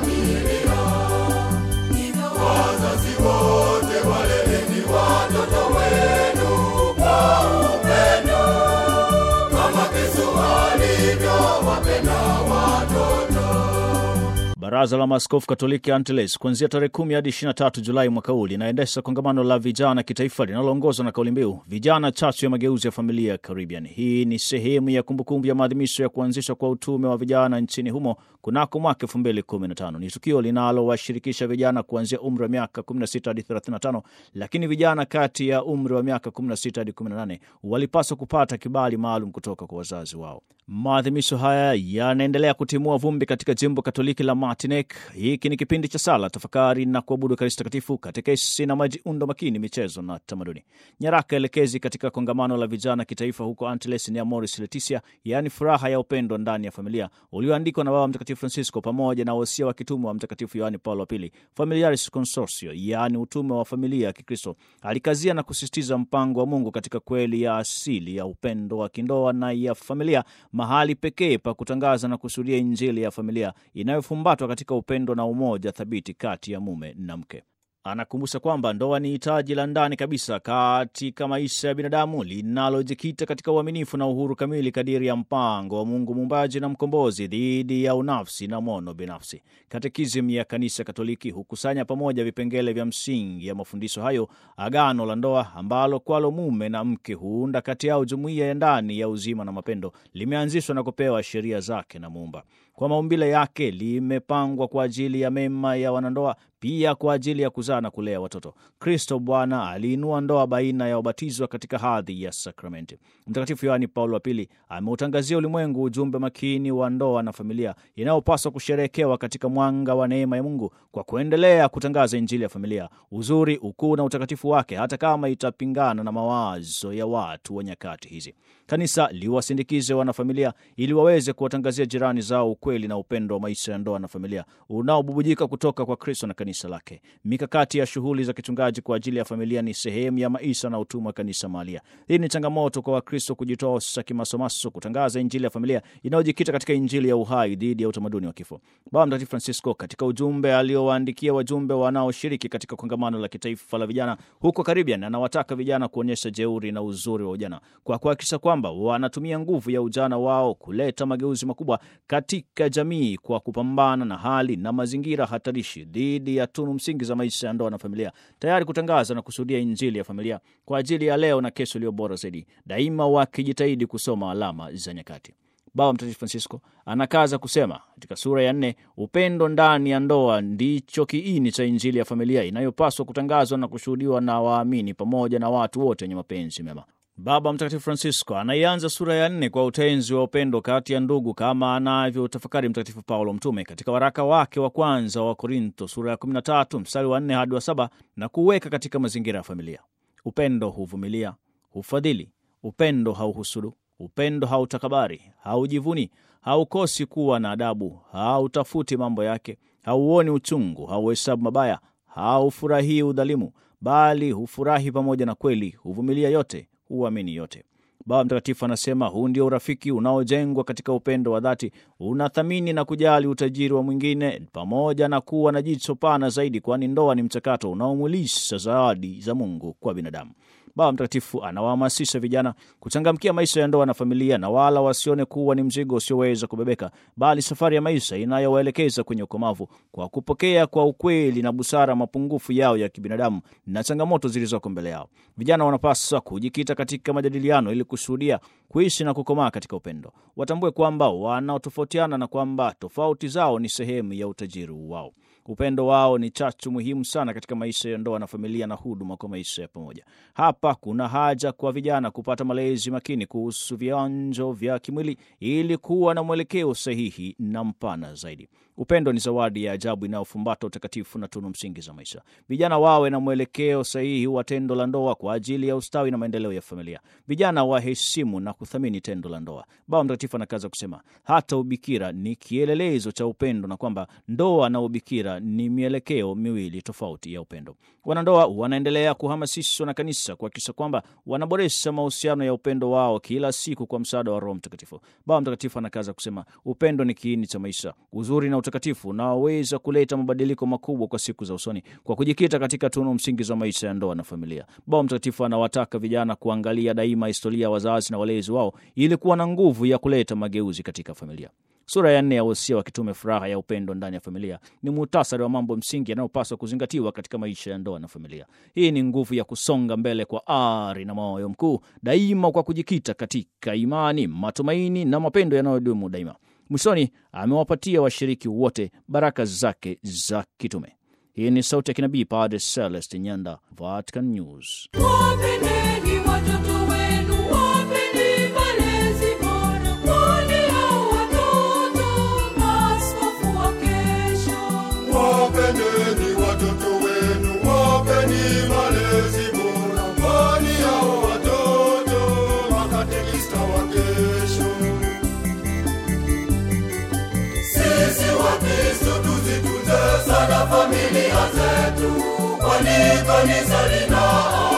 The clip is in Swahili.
familia. Hivyo wazazi wote waleleni watoto wenu kwa upendo, kama Kristo alivyowapenda watoto. Baraza la Maaskofu Katoliki Angeles kuanzia tarehe 10 hadi 23 Julai mwaka huu linaendesha kongamano la vijana kitaifa linaloongozwa na kauli mbiu vijana chachu ya mageuzi ya familia ya Caribbean. Hii ni sehemu ya kumbukumbu ya maadhimisho ya kuanzishwa kwa utume wa vijana nchini humo kunako mwaka 2015. Ni tukio linalowashirikisha vijana kuanzia umri wa miaka 16 hadi 35, lakini vijana kati ya umri wa miaka 16 hadi 18 walipaswa kupata kibali maalum kutoka kwa wazazi wao. Maadhimisho haya yanaendelea kutimua vumbi katika jimbo Katoliki la Martinique. Hiki ni kipindi cha sala, tafakari na kuabudu Ekaristi Takatifu, katekesi na majiundo makini, michezo na tamaduni. Nyaraka elekezi katika kongamano la vijana kitaifa huko Antilles ni Amoris Laetitia, yaani furaha ya upendo ndani ya familia, ulioandikwa na Baba Mtakatifu Francisco pamoja na wasia wa kitume wa Mtakatifu Yohani Paulo wa Pili, Familiaris Consortio, yaani utume wa familia ya Kikristo. Alikazia na kusisitiza mpango wa Mungu katika kweli ya asili ya upendo wa kindoa na ya familia mahali pekee pa kutangaza na kusudia Injili ya familia inayofumbatwa katika upendo na umoja thabiti kati ya mume na mke. Anakumbusha kwamba ndoa ni hitaji la ndani kabisa katika maisha ya binadamu linalojikita katika uaminifu na uhuru kamili kadiri ya mpango wa Mungu muumbaji na mkombozi dhidi ya unafsi na mono binafsi. Katekizmu ya Kanisa Katoliki hukusanya pamoja vipengele vya msingi ya mafundisho hayo, agano la ndoa ambalo kwalo mume na mke huunda kati yao jumuiya ya ndani ya uzima na mapendo, limeanzishwa na kupewa sheria zake na Muumba. Kwa maumbile yake limepangwa kwa ajili ya mema ya wanandoa, pia kwa ajili ya kuzaa na kulea watoto. Kristo Bwana aliinua ndoa baina ya wabatizwa katika hadhi ya sakramenti. Mtakatifu Yohani Paulo wa Pili ameutangazia ulimwengu ujumbe makini wa ndoa na familia inayopaswa kusherehekewa katika mwanga wa neema ya Mungu kwa kuendelea kutangaza Injili ya familia, uzuri, ukuu na utakatifu wake, hata kama itapingana na mawazo ya watu wa nyakati hizi. Kanisa liwasindikize wanafamilia ili waweze kuwatangazia jirani zao ukweli na upendo wa maisha ya ndoa na familia unaobubujika kutoka kwa Kristo na kanisa lake. Mikakati ya shughuli za kichungaji kwa ajili ya familia ni sehemu ya maisha na utumwa wa kanisa mahalia. Hii ni changamoto kwa Wakristo kujitosa kimasomaso kutangaza Injili ya familia inayojikita katika Injili ya uhai dhidi ya utamaduni wa kifo. Baba Mtakatifu Francisco katika ujumbe aliowaandikia wajumbe wanaoshiriki katika kongamano la kitaifa la vijana huko Caribbean, anawataka vijana kuonyesha jeuri na uzuri wa ujana kwa kuhakikisha kwamba wanatumia nguvu ya ujana wao kuleta mageuzi makubwa katika jamii kwa kupambana na hali na mazingira hatarishi dhidi ya tunu msingi za maisha ya ndoa na familia, tayari kutangaza na kusudia Injili ya familia kwa ajili ya leo na kesho iliyo bora zaidi, daima wakijitahidi kusoma alama za nyakati. Baba Mtakatifu Francisco anakaza kusema katika sura ya nne, upendo ndani ya ndoa ndicho kiini cha Injili ya familia inayopaswa kutangazwa na kushuhudiwa na waamini pamoja na watu wote wenye mapenzi mema. Baba Mtakatifu Francisco anaianza sura ya nne kwa utenzi wa upendo kati ya ndugu kama anavyotafakari Mtakatifu Paulo Mtume katika waraka wake wa kwanza wa Korinto sura ya 13 mstari wa 4 hadi wa saba na kuweka katika mazingira ya familia. Upendo huvumilia, hufadhili, upendo hauhusudu, upendo hautakabari, haujivuni, haukosi kuwa na adabu, hautafuti mambo yake, hauoni uchungu, hauhesabu mabaya, haufurahii udhalimu, bali hufurahi pamoja na kweli, huvumilia yote huamini yote. Baba Mtakatifu anasema huu ndio urafiki unaojengwa katika upendo wa dhati, unathamini na kujali utajiri wa mwingine, pamoja na kuwa na jicho pana zaidi, kwani ndoa ni mchakato unaomwilisha zawadi za Mungu kwa binadamu. Baba Mtakatifu anawahamasisha vijana kuchangamkia maisha ya ndoa na familia, na wala wasione kuwa ni mzigo usioweza kubebeka, bali safari ya maisha inayowaelekeza kwenye ukomavu, kwa kupokea kwa ukweli na busara mapungufu yao ya kibinadamu na changamoto zilizoko mbele yao. Vijana wanapaswa kujikita katika majadiliano ili kushuhudia, kuishi na kukomaa katika upendo. Watambue kwamba wanaotofautiana na kwamba tofauti zao ni sehemu ya utajiri wao. Upendo wao ni chachu muhimu sana katika maisha ya ndoa na familia na huduma kwa maisha ya pamoja. Hapa kuna haja kwa vijana kupata malezi makini kuhusu vionjo vya kimwili ili kuwa na mwelekeo sahihi na mpana zaidi. Upendo ni zawadi ya ajabu inayofumbata utakatifu na tunu msingi za maisha. Vijana wawe na mwelekeo sahihi wa tendo la ndoa kwa ajili ya ustawi na maendeleo ya familia. Vijana waheshimu na kuthamini tendo la ndoa. Baba Mtakatifu anakaza kusema hata ubikira ni kielelezo cha upendo na kwamba ndoa na ubikira ni mielekeo miwili tofauti ya upendo. Wanandoa wanaendelea kuhamasishwa na kanisa kuhakikisha kwamba wanaboresha mahusiano ya upendo wao kila siku kwa msaada wa Roho Mtakatifu. Baba Mtakatifu anakaza kusema upendo ni kiini cha maisha, uzuri na utakatifu unaoweza kuleta mabadiliko makubwa kwa siku za usoni kwa kujikita katika tunu msingi za maisha ya ndoa na familia. Baba Mtakatifu anawataka vijana kuangalia daima historia ya wazazi na walezi wao ili kuwa na nguvu ya kuleta mageuzi katika familia. Sura ya nne ya wosia wa kitume furaha ya upendo ndani ya familia ni muhtasari wa mambo msingi yanayopaswa kuzingatiwa katika maisha ya ndoa na familia. Hii ni nguvu ya kusonga mbele kwa ari na moyo mkuu, daima kwa kujikita katika imani, matumaini na mapendo yanayodumu daima. Mwishoni amewapatia washiriki wote baraka zake za kitume. Hii ni sauti ya kinabii Padre Celeste Nyanda, Vatican News. Wapendeni watoto wenu, wapeni malezi bora, kwani hao watoto maaskofu wa kesho. Wapendeni watoto wenu, wapeni malezi bora, kwani hao watoto makatekista wa kesho. Sisi Wakristo tuzitunze sana familia zetu, kwani kanisa lina